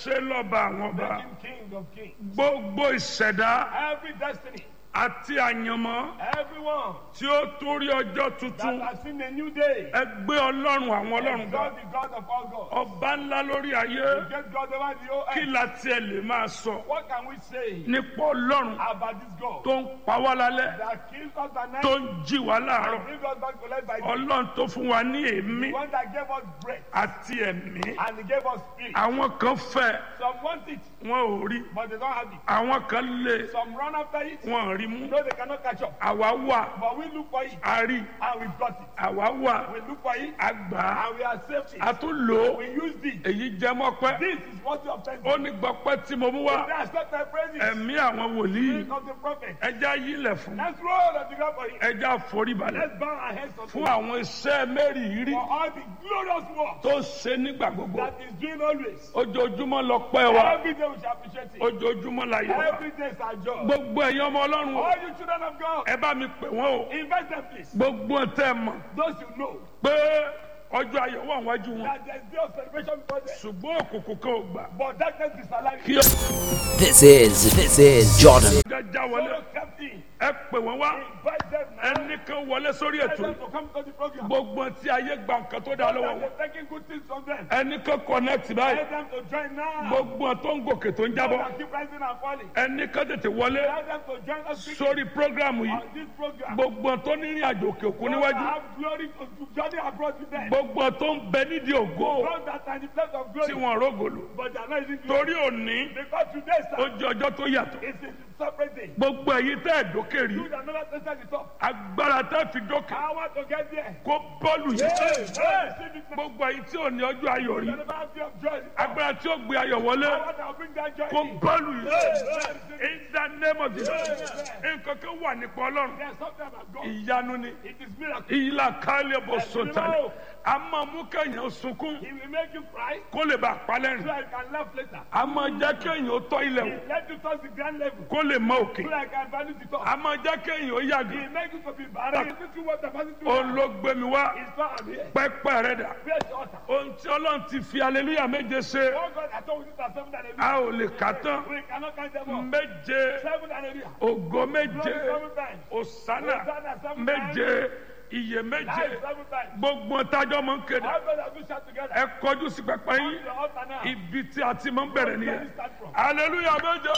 ṣe lọ́ba àwọn ọba Make him king of kings. gbogbo ìṣẹ̀dá Every destiny, àti àyànmọ́ everyone tí ó torí ọjọ́ tuntun that has seen a new day, ẹ gbé ọlọ́run àwọn ọlọ́run ga God the God of all gods, ọba ńlá lórí ayé get God over the whole kí earth. la tiẹ̀ lè máa sọ What can we say nípa ọlọ́run about this God tó ń pa wá lálẹ́ that kills us at night tó ń jí wá láàárọ̀ and brings us back to life by day? ọlọ́run tó fún wa ní èémí The one that gave us breath àti ẹ̀mí and he gave us spirit. àwọn kan fẹ́ Some want it, wọn ò rí but they don't have it. àwọn kan lé Some run after it, wọn ò rí mú no, they cannot catch up. àwa wà But we look for it a rí and we've got it. àwa wà We look for it a gbà á and we accept a it. tún lò ó We use it. èyí jẹ́ mọ́pẹ́ This is what you obtain. ó ní gbọ́pẹ́ tí mo mú wá They accept my praises. ẹ̀mí àwọn wòlíì Spirit of the prophet. ẹja yílẹ̀ fún Let's roll on the ground for him. ẹja foríbalẹ̀ Let's bow our heads unto fún him. àwọn iṣẹ́ mẹ́rìírí For all the glorious work tó ṣe nígbà gbogbo that is doing always. ojoojúmọ́ lọ pẹ́ wa Every day we shall appreciate it. ojoojúmọ́ la yẹ wa Every day is our job. gbogbo ẹ̀yin ọmọ ọlọ́run o, All you children of God, ẹ bá mi pè wọ́n o invite them please. gbogbo tẹ́ ẹ mọ̀ Those you know pé ọjọ́ ayọ̀ wà wájú wọn that there's day of celebration before them. ṣùgbọ́n òkùnkùn kan ò gbà But darkness is alive. kí This is this is Jordan. ọjà já wọlé So kept in. ẹ pè wọ́n wá Invite them now. ẹnì kan wọlé sórí Invite ètò them yìí to come to the program. gbogbo tí ayé gba nǹkan tó dá lọ́wọ́ That wọn they're taking good things from them. ẹnì kan connect báyìí Let them to join now. gbogbo tó ń gòkè tó ń jábọ́ That keep rising and falling. ẹnì kan tètè wọlé Let them to join us quickly sórí prógrámù yìí on this program. gbogbo tó ní ìrìn àjò òkè òkun Those that níwájú have glory to to journey abroad with them. gbogbo tó ń bẹ nídìí ògo Those that are in the place of tí glory. wọn rógòlò But they are not using glory. torí òní Because today, ó sir, jẹ ọjọ́ tó yàtọ̀ it's a separate day. gbogbo èyí tẹ́ ẹ̀ dókè rí You that never tested the top. agbára tẹ́ fi dókè I want to get there. kó bọ́ọ̀lù yìí Hey, receive it now. gbogbo èyí tí ò ní ọjọ́ ayọ̀ rí You never have fear of joy. agbára tí ó gbé ayọ̀ wọlé I want to bring that joy kó in. bọ́ọ̀lù yìí Hey, in the name of Jesus nǹkan kan wà nípa ọlọ́run There's something about God. ìyanu ni It is miracle. ìlà kálẹ̀ bọ̀ sọ̀tàlẹ̀ a máa mú kẹ́yìn sunkún He will make you cry kó lè bá so palẹ́rìn I can laugh later. a máa jẹ́ kẹ́yìn ó tọ́ ilẹ̀ wò Let you touch the grand level kó lè mọ òkè so I can value the top. a máa jẹ́ kẹ́yìn ó yàgò He make you to be barren. He make you what the person do. òun ló gbé mi wá It's not I'm here. pẹ́pẹ́ rẹ̀ dà Praise the altar. ohun tí ọlọ́run ti fi aleluya méje ṣe Oh God, I told you that seven and a a ò lè kà tán We cannot count them all. méje Seven and a half. ògo méje Glory seven times. òsánà Hosanna seven méje iye méje Life seven times. gbogbo tájọ́ mọ̀ ń kéde All God has do shout together. ẹ kọjú sí pẹpẹ Come yín to the altar now. ibi tí a ti máa ń bẹ̀rẹ̀ Where nìyẹn we start from. aleluya méje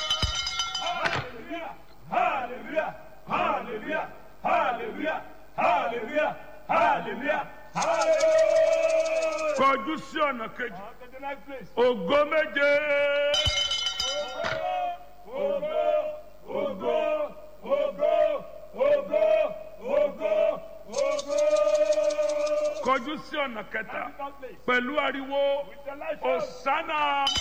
Hallelujah. Hallelujah. Hallelujah. Hallelujah. Hallelujah. Hallelujah. Hallelujah. kọjú sí ọ̀nà kejì On to the next place. ògo méje Ogo, ogo, ogo, ogo, ogo, ogo. kọjú sí ọ̀nà kẹta Next place. pẹ̀lú ariwo With the light of òsánà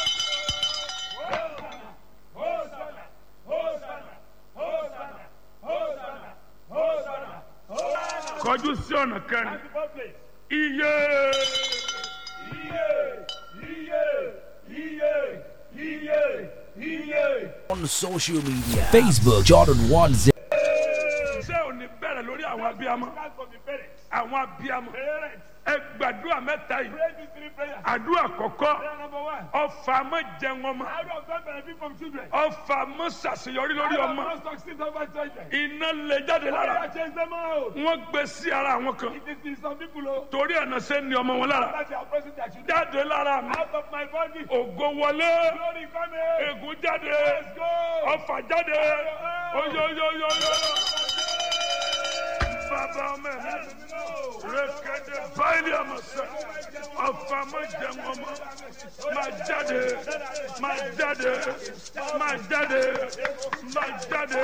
Hosanna, Hosanna, Hosanna, Hosanna, Hosanna, Hosanna. kọjú sí ọ̀nà kẹrin Next place. iye Iye, iye, iye, iye, iye. On social media Facebook Jordan One Zero. ṣé ò ní bẹ̀rẹ̀ lórí àwọn abiyamọ That's for the parents. àwọn abiyamọ Parents, ẹ gbàdúrà mẹ́ta yìí pray these three prayers. àdúrà kọ̀kọ́ Prayer number one. ọfà mọ́ jẹun ọmọ How do God benefit from children? ọfà mọ́ ṣàṣeyọrí lórí How ọmọ do God succeed over children? iná lè jáde lára Prayer change them out. wọ́n gbé sí ara àwọn kan It is in some people oh, torí ẹ̀nà ṣe ń ní ọmọ wọn lára that they are pressing their children jáde lára mi out of my body. ògo wọlé Glory come here. ègún jáde Let's go. ọfà jáde oyoyoyoyo bàbá ọmọ ẹ̀ rékéde báyìí ọmọ sẹ ọfà mọ́ jẹun ọmọ máa jáde máa jáde máa jáde máa jáde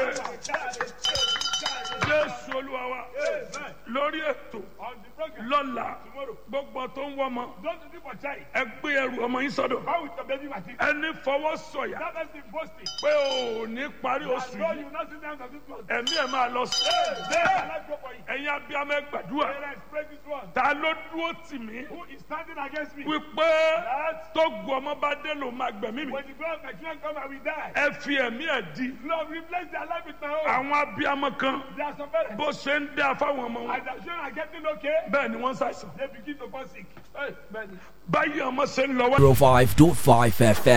jésù olúwa wa lórí ètò On the program lọ́la tomorrow. gbogbo tó ń wọ́mọ Don't do for child. ẹ gbé ẹrù ọmọ yín sọ́dọ̀ How with the baby material? ẹni fọwọ́ sọ̀yà That person boasting. pé ò ní parí oṣù No, yìí you not sit down to this one. ẹ̀mí ẹ̀ máa lọ sí There, let's go for it. ẹ̀yin abiyamọ ẹ gbàdúrà Parents, pray this one. ta ló dúró tì mí Who is standing against me? wípé That tó gu ọmọ bá dé ló máa gbẹ̀mí mi when the blood of my children come, I will die. ẹ fi ẹ̀mí ẹ̀ di Lord, replace their life with my own. àwọn abiyamọ kan There are some parents. bó ṣe ń dá fáwọn ọmọ wọn As their children are getting okay, bẹ́ẹ̀ ni wọ́n ń ṣàìsàn they begin to fall sick. Hey, man. báyìí ọmọ ṣe ń lọ wá. 05.5 FM.